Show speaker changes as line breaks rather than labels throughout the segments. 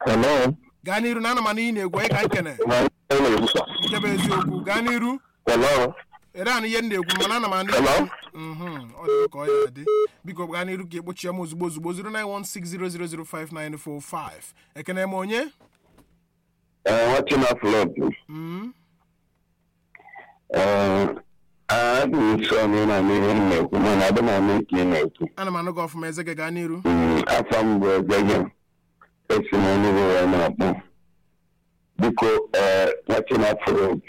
Hello.
gaa n'iru na ana m n'ihi na-egwu onye ka nkene nke bụ eziokwu gaa n'iru
Hello.
ere anụ ihe m na-egwu mana ana m anụ
Hello?
Mhm, ọ dị ka ọ ya dị biko gaa n'iru ka ekpochie m ozugbo ozugbo 09160005945 ekene m onye
Uh, watching our flood.
Mm,
Uh, adị m nsọ na na ihe m na-ekwu mana adị m anụ nke ị na-ekwu.
ana m anụ gị ọfụma eze gị gaa n'iru
Mm, Afọ m bụ Ezege. Esi m Enugu wee na-akpọ. Biko, uh, watching our flood.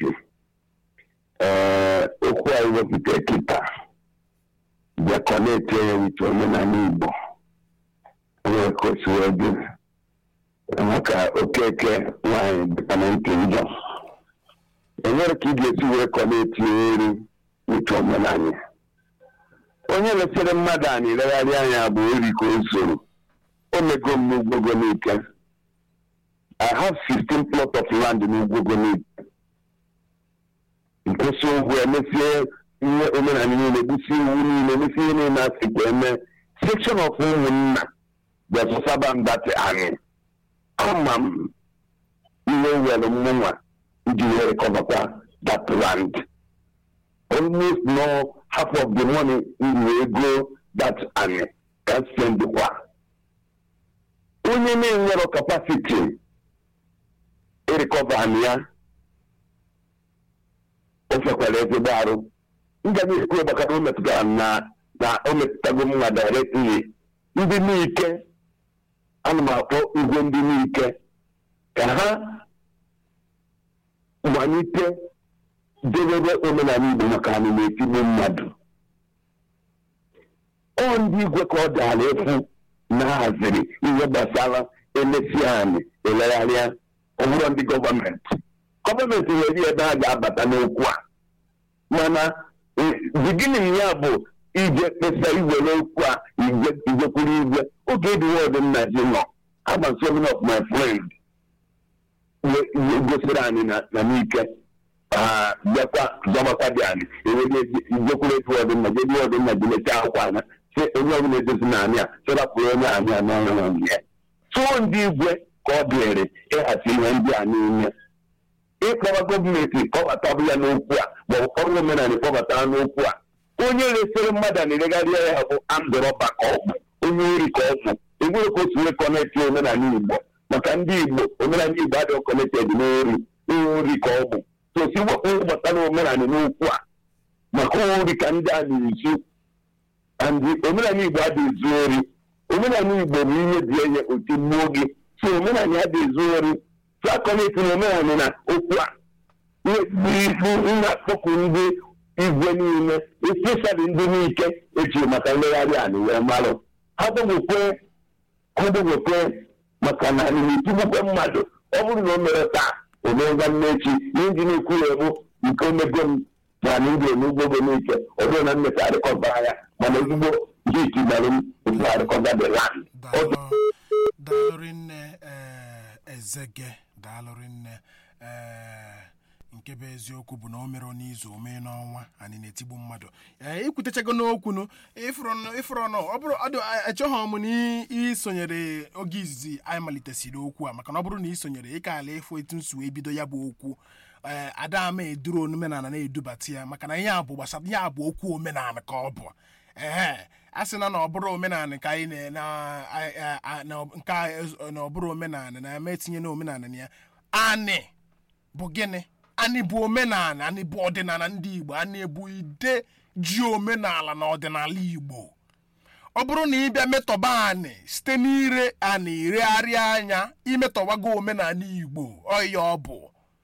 Uh, okwu a wepụta kịta bịakọ na-ete ya wite omenala Igbo. Onye ka o si wee dị. maka okeke nwanyị dịka na ntị njọ enwere ka ị ga-esi wee kọ na-etinye eri n'uche omenanya onye lesịrị mmadụ anyị legharị anya bụ ori ka o soro o mego m n'ugwogo n'ike I have 16 plot of land n'ugwogo n'ike nkwụsị ụgwọ emesie ihe omenala niile gbusi iwu niile mesie ihe niile asị ka eme section of ụmụnna bịasụsaba mbatị anyị ama m ihe were mụnwa iji wee recoverkwa that land almost no half of the money m wee go that ani can spend kwa onye na-enwero capacity ịrecover ani ya o fekwara ezigbo arụ m ga na-ekwu gbakara o metụtara na na o metụtago mma directly ndị n'ike ana m akpọ igwe ndị n'ike ka ha malite debebe omenala igbo maka anyị na-etigbu mmadụ ọ ndị igwe ka ọ dara efu na haziri ihe gbasara elesi anyị elegharịa ọbụrụ ndị gọọmenti gọọmenti nwere ebe a ga-abata n'okwu a mana biginin ya bụ ije kpesa iwere okwu a ijekwuru igwe oge ediwe ọdịnna ji nọ agba so many of my friend gosiri anyị na n'ike bịakwa zọbakwa dị anyị ijekwuru etu ọdịnna jedi ọdịnna ji leta akwụkwọ anya si onye ọbụla edozi na anyị a sịrapụrụ onye anyị a n'ọrụ na ya tụọ ndị igwe ka ọ dịrị ịhazi ihe ndị a niile ịkpọrọ gọọmenti kpọbatabụ ya n'okwu a maọbụ ọrụ omenala kpọbata n'okwu a onye resịrị mmadụ na-eregharịa ya bụ andụrọba ka ọ bụ onye ori ka ọ bụ enwere ka otu wee kọnekti omenala igbo maka ndị igbo omenala igbo adịghị kọnekted n'ori ihe ori ka ọ bụ tosi wepụ gbasara omenala n'okwu a maka ori ka ndị a na-ezu ndị omenala igbo adịghị ezu ori omenala igbo bụ ihe dị enye otu mmụọ gị so omenala adịghị ezu ori so akọnekti na omenala na okwu a na-akpọkụ ndị igwe niile especially ndị n'ike echiri maka nlegharị anyị wee marụ ha gbanwekwe ha gbanwekwe maka na anyị na-etigbukwe mmadụ ọ bụrụ na o mere taa o meega mmechi ihe ndị na-ekwu ya bụ nke omego m na anyị ndị onugbogo n'ike ọ bụrụ na mmeta arịkọbara ya mana ezigbo ndị itigbara m otu arịkọba the land
daalụrị nne ezege daalụrị nne nke bụ eziokwu bụ na o mere n'izu omee n'ọnwa anyị na-etigbu mmadụ ee ikwutechago n'okwu nụ ịfụrụ ọnụ ọ bụrụ echọghị m na isonyere oge izizi anyị malitesiri okwu a maka na ọ bụrụ na isonyere ịka ala ịfụ etu nsi wee bido ya bụ okwu ee adama eduru omenala na-edubata ya maka na ihe a bụ gbasara ihe a bụ okwu omenala ka ọ bụ ee a sị na na ọ bụrụ omenala ka anyị nke na ọ bụrụ omenala na-eme etinye na omenala na ya anị bụ gịnị anyị bụ omenala anyị bụ ọdịnala ndị igbo anyị bụ ide ji omenala na ọdịnala igbo ọ bụrụ na ịbịa metọba anyị site n'ire anyị iregharịa anya imetọwago omenala igbo ọya ọ bụ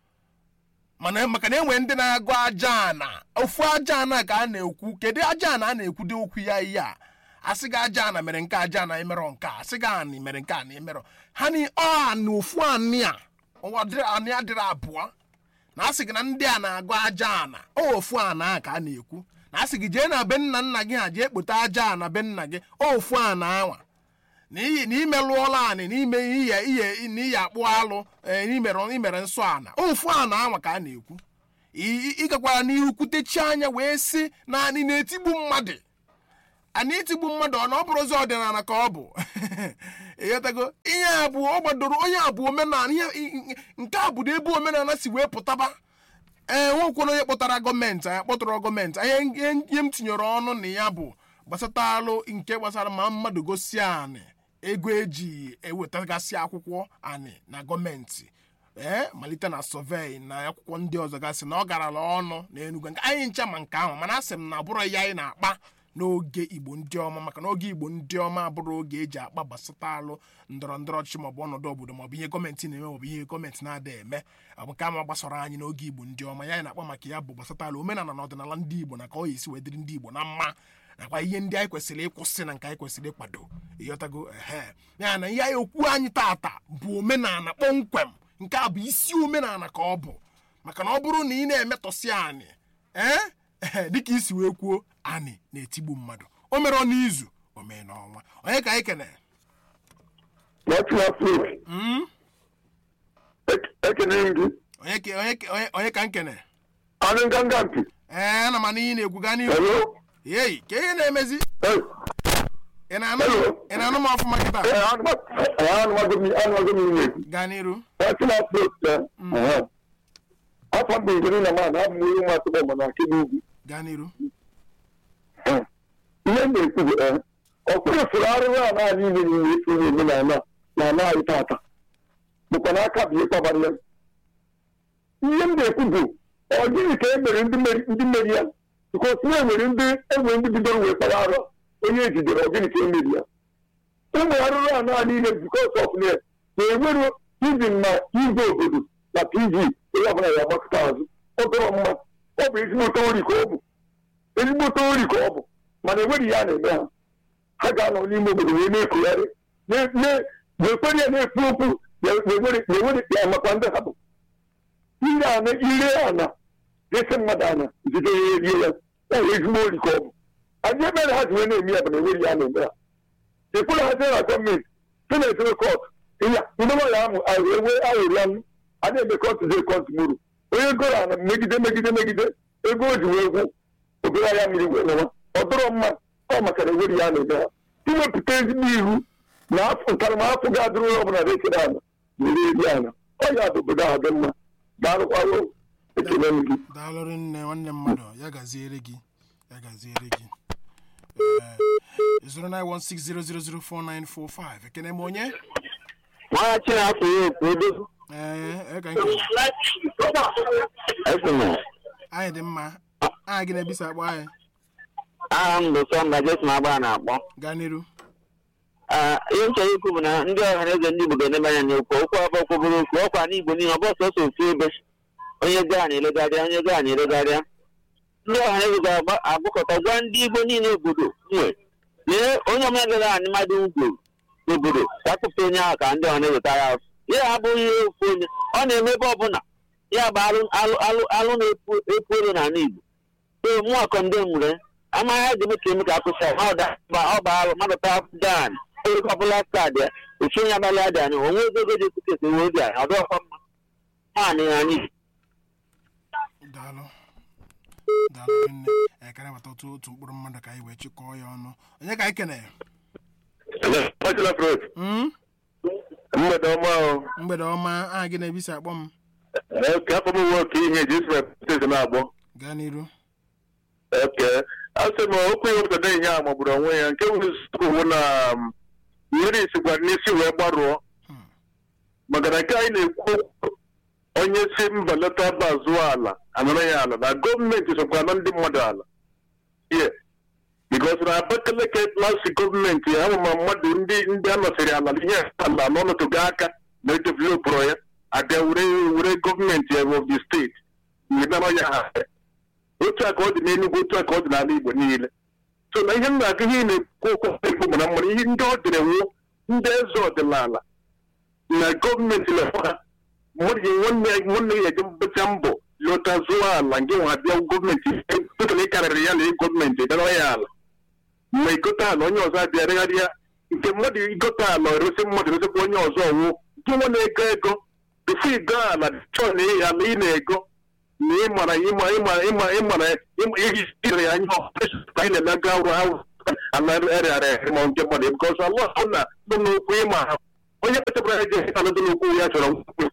mana maka na enwe ndị na-agụ aja ana ofu aja ana ka a na-ekwu kedu aja ana a na-ekwudo okwu ya ihe a asị gị aja ana mere nke aja ana emerọ nke a asị gị anị mere nke ana emerọ ha ni ọ anị ofu anị a anị adịrị abụọ na asị gị na ndị a na-agụ aja ana ofu ana a ka a na-ekwu na asị gị jee na be nna nna gị ha jee kpote aja ana be nna gị ofu ana anwa na imelụọla anị n'ime ihe ihe n'iyi akpụ alụ imere nsọ ana ofu ana anwa ka a na-ekwu ịgakwara n'ihu kwutechi anya wee sị na anị na-etigbu mmadụ ana itigbu mmadụ ọ na ọ bụrụzi ọdịnala ka ọ bụ ịghọtago ihe a bụ ọ gbadoro onye a bụ omenala ihe i- i- nke a bụ ebe omenala si wee pụtaba ee nwekwara onye kpọtara gọọmenti anyị kpọtụrụ gọọmenti ihe ihe ihe m tinyere ọnụ na ya bụ gbasatalụ nke gbasara ma mmadụ gosi anị ego eji ewetagasị akwụkwọ anị na gọọmenti ee malite na sọvei na akwụkwọ ndị ọzọ gasị na ọ garala ọnụ na enugwu nke anyị ncha ma nke ahụ mana asị m na abụrụ ya anyị na-akpa n'oge igbo ndị ọma maka na oge igbo ndị ọma abụrụ oge eji akpa gbasatalụ ndọrọ ndọrọ ọchịchị maọbụ ọnọdụ obodo maọbụ ihe gọọmenti na-eme maọbụ ihe gọọmenti na-ada eme ọ bụ nke ama gbasara anyị n'oge igbo ndị ọma ya anyị na-akpa maka ya bụ gbasatalụ omenala na ọdịnala ndị igbo na ka ọ esi wee dịrị ndị igbo na mma nakwa ihe ndị anyị kwesịrị ịkwụsị na nke anyị kwesịrị ịkwado ịghọtago ehe ya na ihe anyị okwu anyị tata bụ omenala kpọmkwem nke a bụ isi omenala ka ọ bụ maka na ọ bụrụ na ị na-emetọsị anyị ee ehe dịka isi wee kwuo anyị na-etigbu mmadụ o mere ọ n'izu o mee n'ọnwa onye ka anyị kene
National Fruit.
Mm?
Ekene m gị.
onye ke- onye ke- onye- onye ka m kene
Anụ nganga mpi.
ee ana m ana ihe na-ekwu gaa n'ihu
Hello.
yeyi ka ihe na-emezi
Hey.
ị na-anụ ị na-anụ m ọfụma kịta
Eh, anụma- eh, anụmago m anụmago m ihe na-ekwu.
gaa n'iru
National Fruit. eh, eh. Afọ mbụ ngiri na mana abụ m onye nwa atụgbọ mana akị n'ugwu.
gaa n'iru
Eh. Ihe m na-ekwu bụ eh, ọkpụrụ fụrụ arụrụ a naanị ime n'ime isi ihe omenala na ana anyị tata bụkwa n'aka bụ ihe kpabara ya ihe m na-ekwu bụ ọ gịnị ka e mere ndị meri- ndị meri ya bikos na enwere ndị enwere ndị bidoro wee kpara arụ onye ejidere ọ gịnị ka e meri ya ụmụ arụrụ a naanị ile bikos of na na-enwere izin na igwe obodo na tv onye ọbụla ya agbakọta azụ ọ dọrọ mma ọ bụ ezigbote ori ka ọ bụ ezigbote ori ka ọ bụ mana enweghị ihe a na-eme ha ha ga-anọ n'ime obodo wee na-ekogharị na-ekwere ya na-ekwu okwu na-ewere ya makwa ndị ha bụ ire ana ire ana desi mmadụ ana jide ya erie ya ya wee ezigbo ori ka ọ bụ anyị ebere ha ji wee na-eme ya bụ na enweghị ihe a na-eme ha ekwere ha sị na gọọmenti sị na etere kọt ịya ndị nwaanyị ahụ ewe ahụrụ ya a na-eme kọt ze kọt muru onye goro ana megide megide megide ego o ji wee gwụ obere ahịa mmiri wee nọwa ọ dọrọ mma ọ maka na enweghị ya na-eme ha iwepụta ezigbo iwu na afọ ntaramahụhụ ga-adịrị onye ọbụla na-ekere ala were eri ala ọ ya bụ obodo ahụ dị mma daalụkwaro ekele m gị
daalụrị nne nwanne mmadụ ya gaziere gị ya gaziere gị Ee, 09160004945 ekene m onye
nwa chinafọ ya okwu edozi
ee eka nke
esena
anyị dị mma anyị gị na-ebisa akpọ anyị
aha m bụ sọnda jesin agba na-akpọ
gaa n'iru
Ah, ihe m chọrọ ikwu bụ na ndị ọha na eze ndị igbo ga-enebe anya n'okwu okwu abụọ kwobere okwu ọkwa n'igbo niile ọ bụ sọsọ ofu ebe onye gaa na-elegharịa onye gaa na-elegharịa ndị ọha na eze ga-agbakọta gwa ndị igbo niile obodo nwe lee onye ọbụla gara anyị mmadụ ugwu n'obodo ka akpụpụta onye ahụ ka ndị ọha na eze tara ahụ ya abụghị ihe ofu onye ọ na-eme ebe ọbụla ya bụ alụ alụ alụ alụ na-epu epu elu n'ala igbo ee mụ akọ ndị nwere amaghị ha ga-eme ka eme ka akwụsị ọ da ọ bụ alụ mmadụ ta dan onye ọbụla kaadị ya ofu onye abalị adị anya onwe ego ego ji ekwute ese wee dị anya ọ dịọkwa mma nwaanyị anyị
daalụ daalụ nne anyị ka nabata otu otu mkpụrụ mmadụ ka anyị wee chịkọọ ya ọnụ onye ka anyị kene
National Fruit.
Mm?
mgbede ọma ahụ
mgbede ọma aha gị na-ebisa akpọ m
ka afọ m nwe oke ihe eji isi representati na-agbọ
gaa n'iru
oke asị m okwu ya obodo na-enye a magburu onwe ya nke nwere nsogbu na um, mmiri sikwa n'isi wee gbarụọ
Hmm.
maka na nke anyị na-ekwu okwu, onye si mba leta aba zụọ ala anara ya ala na gọọmenti sokwa na ndị mmadụ ala ye bikos na abakaleke lasi gọọmenti ahụ ma mmadụ ndị ndị anọsịrị ala ihe ala n'ọnọtụgo aka na edevelopụrụ ya abịa were were gọọmenti of the steeti nara ya ha otu a ka ọ dị n'Enugu otu a ka ọ dị n'ala Igbo niile so na ihe m na-agụ ihe ị na-ekwu okwu ekwu bụ na mmadụ ihe ndị ọ dịrị nwụ ndị eze ọdịnala na gọọmenti na-ekwu ha mmadụ ji nwanne ya nwanne ya eji mbecha mbọ lọta zụọ ala nke nwa bịa gọọmenti tụtụrụ ịkarịrị ya na gọọmenti dara ya ala ma igote ala onye ọzọ abịa regharị ya nke mmadụ igote ala erosi mmadụ erosikwa onye ọzọ ọnwụ gị nwa na-ego ego tupu igo ala chọọ na ala ị na-ego na ịmara ịma ịma ịma ịmara iri ya anya anyị na-eme ga arụ ahụ anarịara ere ma nke mmadụ bikọs Allah na dị n'okwu ịma ha onye kpechapụrụ eje ịta dị n'okwu ya chọrọ nkwukwe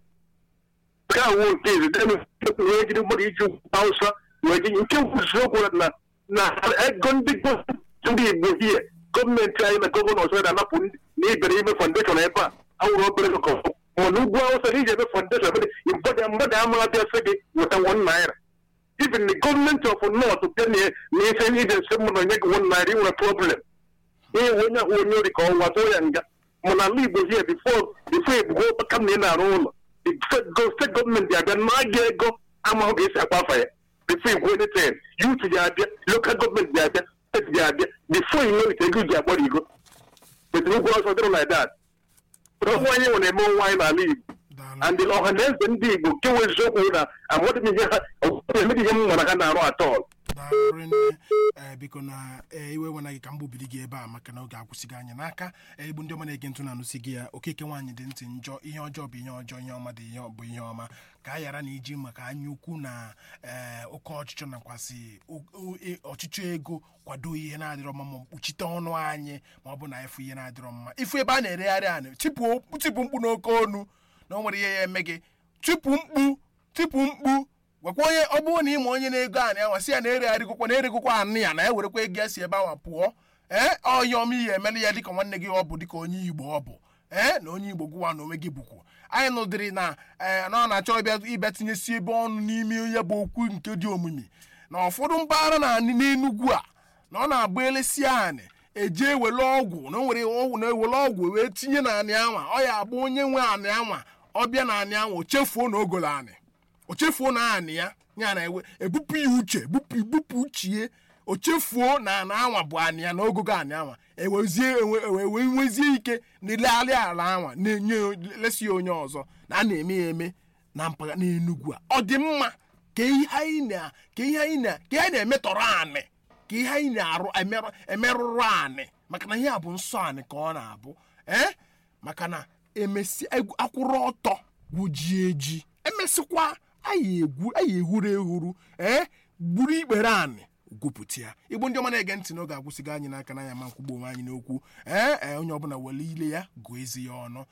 nke a wụ nke izi wee jiri mmadụ iji hausa wee ji nke nkwụziokwu na na ego ndị ndị igbo hie gọọmenti anyị na gọvanọ ọzọ na-anapụ na ibere ime fọndeshọn ebe a awụrụ obere ụkọ mana ugwu awụsa na iji eme fọndeshọn ebe dị mmadụ amaghị bịa sị gị weta wọn naira even the government of north bịa na ise ije nsị mụ na onye gị wọn naira inwere problem ihe onye ahụ onye ori ka ọnwa tụọ ya nga mana ala igbo hie bifo bifo ebugo kam na ị na-arụ ụlọ steeti gọọmenti abịa na aga ego amahụ ga-esi akwa afa ya bifo igwe anything youth ji abịa lokal gọọmenti ji abịa steeti ji abịa bifo inwerite ego ji agbara igo wetara ugwu ọsọ dịrị like that ọnwa anyị nwere eme onwe anyị n'ala igbo and ọha na eze ndị igbo nke nwe eziokwu na amadị m ihe ha emeghị ihe m nwara ha na-arụ atọl
daalụ nne ee biko na ee iwe wena gị ka m gbubiri gị ebe a maka na oge akwụsịghị anyị n'aka ee igbu ndị ọma na-ege ntụ na-anụsị gị ya okeke nwaanyị dị ntị njọ ihe ọjọọ bụ ihe ọjọọ ihe ọma dị ihe bụ ihe ọma ka a ghara na iji maka anya ukwu na ee oke ọchịchọ nakwasị ọchịchọ ego kwado ihe na-adịrọ mma ma kpuchite ọnụ anyị ma ọ bụ na ịfụ ihe na-adịrọ mma ịfụ ebe a na-eregharị anị tipụ mkpu n'oke ọnụ na o nwere ihe ya eme gị tipụ mkpu tipụ mkpu gwakwa onye ọ bụrụ na ịma onye na-ego anị anwa si ya na-eregharịgokwa na-eregokwa anị ya na ya werekwa ego ya si ebe ahụ pụọ ee ọya ọma ihe emeli ya dịka nwanne gị ọ bụ dịka onye igbo ọ bụ ee na onye igbo gụwa na onwe gị bụkwu anyị nụdịrị na ee na ọ na-achọ ịbịa ịbịa tinyesi ebe ọnụ n'ime ya bụ okwu nke dị omimi na ụfọdụ mpaghara na n'enugwu a na ọ na-agba elesi anị eje ewele ọgwụ na o nwere ọgwụ na ewele ọgwụ wee tinye na anị anwa ọ ya abụ onye nwe anị anwa ọ bịa na anị anwa o chefuo na ogolo anị o chefuo na anị ya ya na ewe ebupụ ya uche ebupụ ibupụ uchie o chefuo na ana anwa bụ anị ya na ogogo anị anwa ewezie ewe nwezie ike na ilegharị ala anwa na-enye lesi ya onye ọzọ na a na-eme ya eme na mpaghara n'enugwu a ọ dị mma ka ihe anyị na ka ihe anyị na ka ihe anyị na-emetọrọ anị ka ihe anyị na-arụ emerụrụ anị maka na ihe a bụ nsọ anị ka ọ na-abụ ee maka na emesi akwụrụ ọtọ gwujie eji emesịkwa anyị egwu anyị ehuru ehuru ee gburu ikpere anị gwupụta ya igbo ndị ọma na-ege ntị n'oge agwụsịgo anyị n'aka na ya ma nkwugbo onwe anyị n'okwu ee ee onye ọbụla were ile ya gụọ ezi ya ọnụ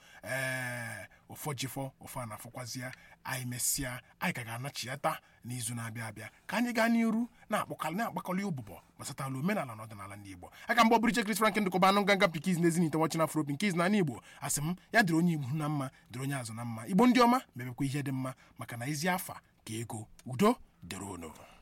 ee ụfọ jifọ ụfọ na-afọkwazi ya anyị mesịa anyị ka ga-anachiyata n'izu na-abịa abịa ka anyị gaa n'iru na-akpọkalị na-akpakọli ụbụbọ gbasatala omenala na ọdịnala ndị igbo aka mgbe ọbụrụ chekris frank ndụkọba anụ nganga pikiz na ezinite wọchi na afro pinkiz na igbo asị m ya dịrị onye igbo na mma dịrị onye azụ na mma igbo ndị ọma mebekwa ihe dị mma maka na ezi afa ka ego udo dịrị unu